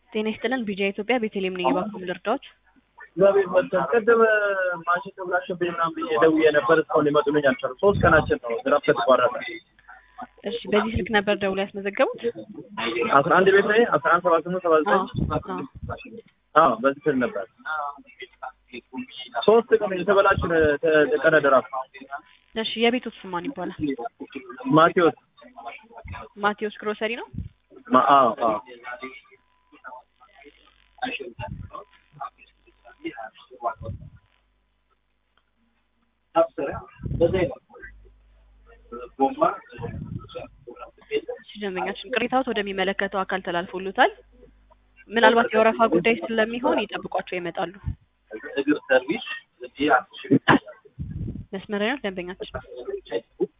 ጤና ይስጥልን ቢጂአይ ኢትዮጵያ ቤተልሔም ነኝ። እባክዎ ምን ልርዳዎት? እግዚአብሔር ይመስገን። ቅድም ማሽን ተብላሽብኝ ምናምን ብዬ ደውዬ ነበር። እስካሁን ሊመጡልኝ አልቻሉም። ሶስት ቀናችን ነው ዝናብ ከተቋረጠ። እሺ በዚህ ስልክ ነበር ደውለው ያስመዘገቡት? አስራ አንድ ቤት ላይ አስራ አንድ ሰባ ስምንት ሰባ ዘጠኝ አዎ፣ አዎ በዚህ ስል ነበር። ሶስት ቀን የተበላሽ ቀነ ድራፍ እሺ የቤቶት ስም ማን ይባላል? ማቴዎስ ማቴዎስ ግሮሰሪ ነው? ማ- አዎ አዎ እሺ ደንበኛችን ቅሬታዎት ወደሚመለከተው አካል ተላልፎሉታል። ምናልባት የወረፋ ጉዳይ ስለሚሆን ይጠብቋቸው ይመጣሉ። እግር ሰርቪስ መስመር ነው ደንበኛችን